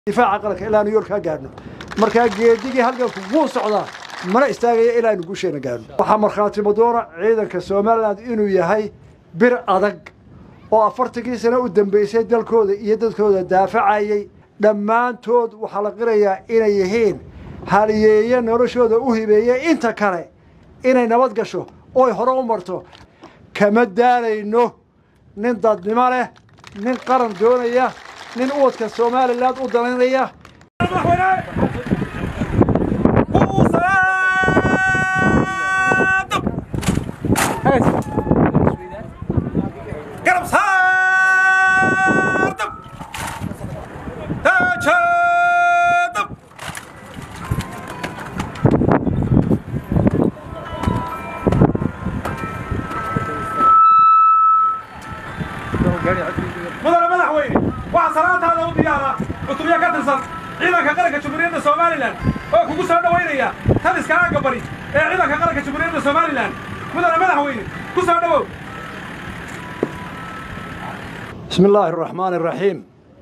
difaaca qaranka ilaa new york ka gaadhno markaa geedigii halganku wuu socdaa mana istaagaya ilaa aynu guusheena gaadhno waxaa markhaatimo doona ciidanka somalilan inuu yahay bir adag oo afartankii sano u dambaysay dalkooda iyo dadkooda daafacayay dhammaantood waxaa la qirayaa inay yihiin haliyeeye noloshooda u hibeeyey inta kale inay nabad gasho ooy hore u marto kama daalayno nin dadnimo leh nin qaran doonaya nin uwadka somalilan u dalaynaya mudane madaxweyne waxaa salaantaada u diyaara cutubyo ka tirsan ciidanka qaranka jamhuuriyadda somalilan oo kugu soo dhowaynaya taliska aagga bari ee ciidanka qaranka jamhuuriyadda somalilan mudane madaxweyne ku soo dhowow bismi illaahi araxmaani araxiim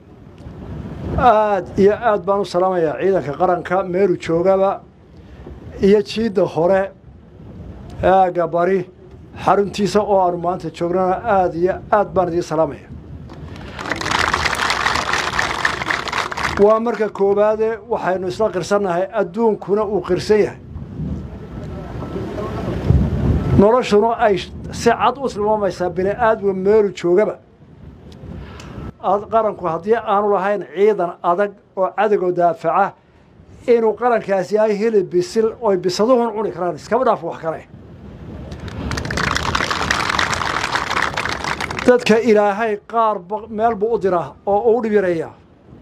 aad iyo aad baan u salaamayaa ciidanka qaranka meelu joogaba iyo jiidda hore aagga bari xaruntiisa oo aanu maanta joognana aad iyo aad baan idiin salaamaya waa marka koowaade waxaynu isla qirsannahay adduunkuna uu qirsan yahay noloshuna ay si cad u tilmaamaysaa bini aadmiga meelu joogaba qaranku haddii aanu lahayn ciidan adag oo cadowga daafaca inuu qarankaasi yahay hilib bisil oy bisaduhun cuni karaan iskaba dhaaf wax kale dadka ilaahay qaar meel buu u diraa oo uu dhib yareeyaa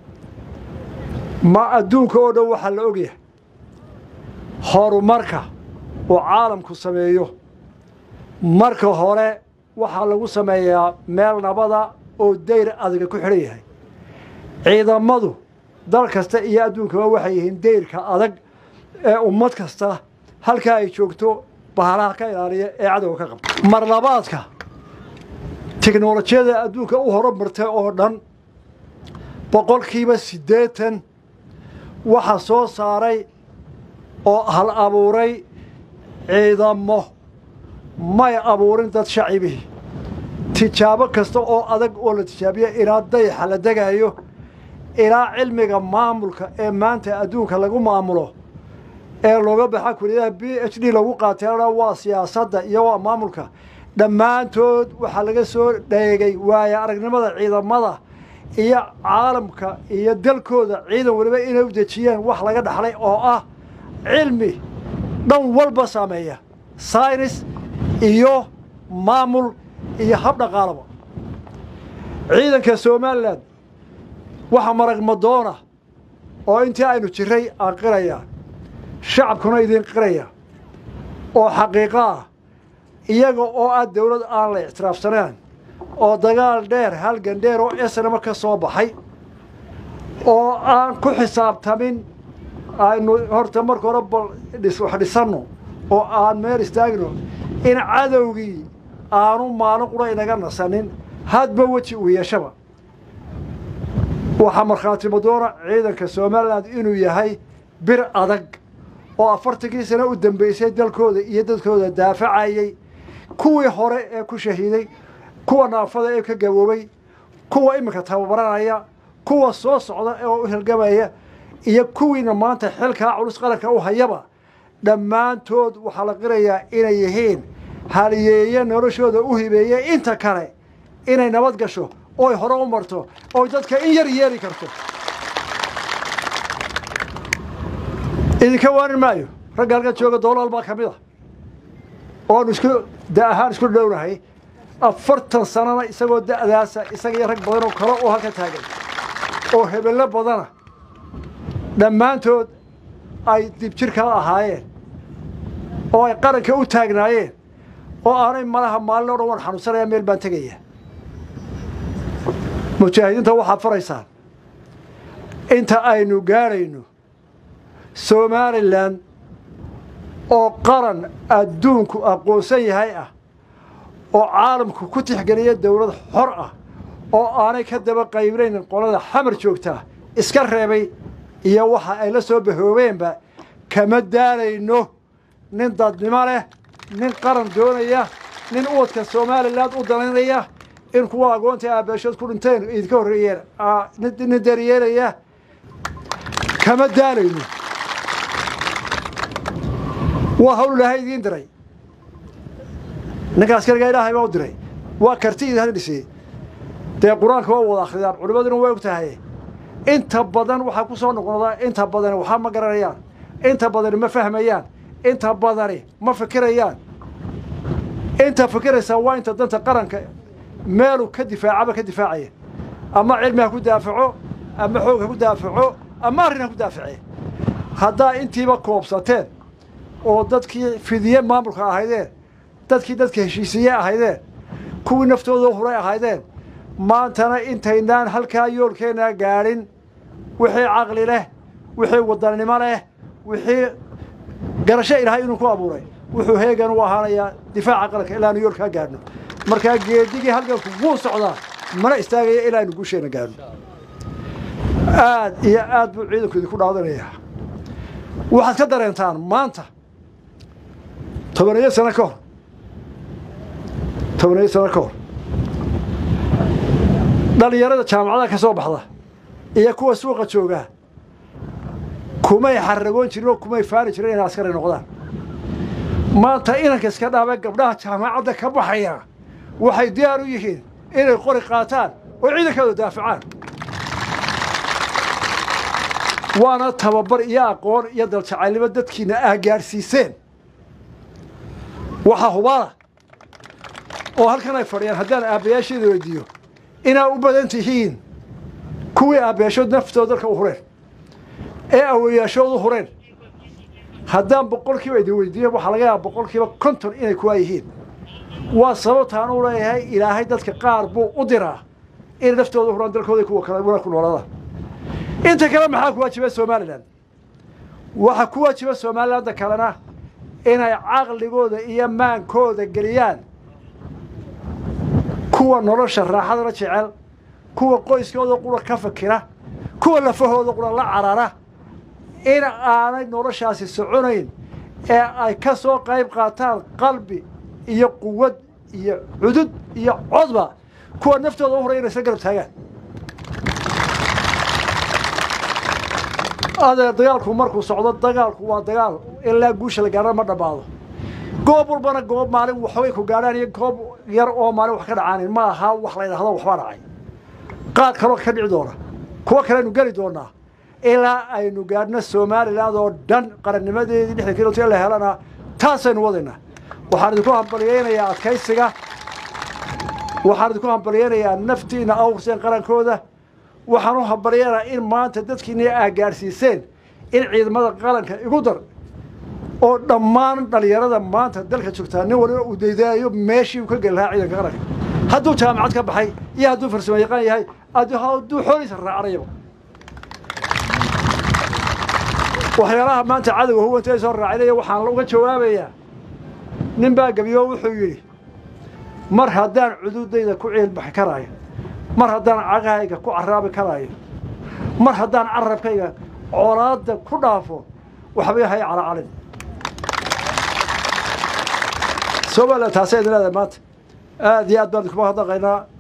ma adduunka oo dhan waxaa la ogyahay horumarka uu caalamku sameeyo marka hore waxaa lagu sameeyaa meel nabada oo dayr adaga ku xidhan yahay ciidamadu dal kasta iyo adduunkaba waxay yihiin dayrka adag ee ummad kasta halkaa ay joogto bahalaha ka ilaaliya ee cadowga ka qabta mar labaadka tiknolojiyada adduunka u horumartay oo dhan boqolkiiba siddeetan waxaa soo saaray oo hal abuuray ciidamo may abuurin dad shacibihii tijaabo kasta oo adag oo la tijaabiya ilaa dayaxa la degaayo ilaa cilmiga maamulka ee maanta adduunka lagu maamulo ee looga baxa kuliyadaha b h d lagu qaateena waa siyaasadda iyo waa maamulka dhammaantood waxaa laga soo dheegay waaya aragnimada ciidamada iyo caalamka iyo dalkooda ciidan weliba inay u dejiyeen wax laga dhaxlay oo ah cilmi dhan walba saameeya saynis iyo maamul iyo hab dhaqaalaba ciidanka somalilan waxaa marag madoona oo intii aynu jiray aan qirayaa shacabkuna idiin qiraya oo xaqiiqo ah iyaga oo ah dawlad aan la ictiraafsaneen oo dagaal dheer halgan dheer oo esnama ka soo baxay oo aan ku xisaabtamin aynu horta marka hore bal wax dhisanno oo aan meel istaagno in cadowgii aanu maalin qura inaga nasanin hadba weji uu yeeshaba waxaa markhaatimo doona ciidanka somalilan inuu yahay bir adag oo afartankii sano u dambaysay dalkooda iyo dadkooda daafacayay kuwii hore ee ku shahiiday kuwa naafada ee ka gaboobay kuwa iminka tababaranaya kuwa soo socda ee u hilgamaya iyo kuwiina maanta xilkaa culus qaranka u hayaba dhammaantood waxaa la qirayaa inay yihiin haliyeeye noloshooda u hibeeyey inta kale inay nabad gasho ooy hore u marto ooy dadka in yar yeeli karto idinka waanin maayo ragga halka jooga doolaal baa ka mid a oonu isku da ahaan isku dhownahay afartan sanana isagoo da'daasa isaga iyo rag badan oo kale oo halka taagan oo hebello badana dhammaantood ay dibjirkaa ahaayeen oo ay qaranka u taagnaayeen oo aanay malaha maalin o dhan waan xanuunsanaya meel baan tegaya mujaahidiinta waxaad faraysaan inta aynu gaadhayno somalilan oo qaran adduunku aqoonsan yahay ah oo caalamku ku tixgeliya dawlad xor ah oo aanay ka daba qaybnaynin qolada xamar joogtaa iska reebay iyo waxa ay la soo bahoobeenba kama daalayno nin dadnimo leh nin qaran doonaya nin uwadka somalilan u danaynaya in kuwa agoonta aabeeshood ku dhinteen idinka horreeyeen nin daryeelaya kama daalayno waa hawl ilaahay idiin diray ninkaas kaligaa ilaahay baa u diray waa karti idin dhisay dee qur-aanka waa wada akhriyaan culimmaduna way og tahay inta badan waxaa ku soo noqnodaa inta badani waxaa ma garanayaan inta badani ma fahmayaan inta badani ma fikirayaan inta fikiraysaa waa inta danta qaranka meelu ka difaacaba ka difaacaya ama cilmi ha ku daafaco ama xoog ha ku daafaco ama arrin ha ku daaface haddaa intiiba koobsateen oo dadkii fidiye maamulka ahaydeen dadkii dadka heshiisiye ahaydeen kuwii naftooda huray ahaydeen maantana intaynaan halkaa yoolkeennaa gaadhin wixii caqli leh wixii wadannimo leh wixii garasho ilaahay inuu ku abuuray wuxuu heegan u ahaanayaa difaaca qaranka ilaanu yoolkaa gaadhno markaa geedigii halganku wuu socdaa mana istaagaya ilaa aynu guusheenna gaadhno aad iyo aad buu ciidanku idinku dhaadanayaa waxaad ka dareentaan maanta tobaniyo sano ka hor tobaniyo sano ka hor dhallinyarada jaamacadaha ka soo baxda iyo kuwa suuqa joogaa kumay xaragoon jirin oo kumay faani jirin inay askari noqdaan maanta inanka iska dhaaba gabdhaha jaamacadda ka baxaya waxay diyaar u yihiin inay qori qaataan oo ciidankooda daafacaan waana tababar iyo aqoon iyo daljacaylnimo dadkiina ah gaadhsiiseen waxaa hubaala oo halkan ay fadhiyaan haddaan aabbayaasheeda weydiiyo inaa u badan tihiin kuwii aabbayaashood naftooda dalka u hureen ee awoyaashood u hureen haddaan boqolkiiba idin weydiiyo waxaa laga yaaba boqolkiiba konton inay kuwaa yihiin waa sababtaan u leeyahay ilaahay dadka qaar buu u diraa inay naftooda huraan dalkooda kuwa kale wana ku noolada inta kale maxaa ku waajiba somalilan waxaa ku waajiba somalilanda kalena inay caqligooda iyo maankooda geliyaan kuwa nolosha raaxadana jecel kuwa qoyskooda qura ka fakira kuwa lafahooda qura la carara in aanay noloshaasi soconayn ee ay ka soo qayb qaataan qalbi iyo quwad iyo cudud iyo codba kuwa naftooda u horay inay isla garab taagaan adeer dagaalku markuu socdo dagaalku waa dagaal ilaa guusha la gaarana ma dhammaado goob walbana goob maalin waxbay ku gaadhaan iyo goob yar oo maalin wax ka dhacaanin ma aha wax la ydhahdo waxbaa dhacay qaad kaloo ka dhici doona kuwo kaleaynu geli doonaa ilaa aynu gaadhno somaliland oo dhan qarannimadeedii lixdan kilomit la helana taasaynu wadaynaa waxaan idinku hambalyaynayaa adkaysiga waxaan idinku hambalyaynayaa naftiina awrseen qarankooda waxaan u hambalyaynayaa in maanta dadkiina aa gaadhsiiseen in ciidamada qaranka igu dar oo dhammaan dhallinyarada maanta dalka joogtaa nin waliba uu daydaayo meeshii uu ka geli lahaa ciidanka qaranka hadduu jaamacad ka baxay iyo hadduu farsamo yaqaan yahay hadduu xooliisa raacanayaba waxyaalaha maanta cadowga huwanta ay soo raacinaya waxaan uga jawaabayaa nin baa gebiyo wuxuu yidhi mar haddaan cududayda ku ciilbaxi karaayo mar haddaan cagahayga ku caraabi karaayo mar haddaan carabkayga colaadda ku dhaafo waxbay hay calacalin somalilan taasay idin leedahay maanta aad iyo aad baan idinkuma hadaqaynaa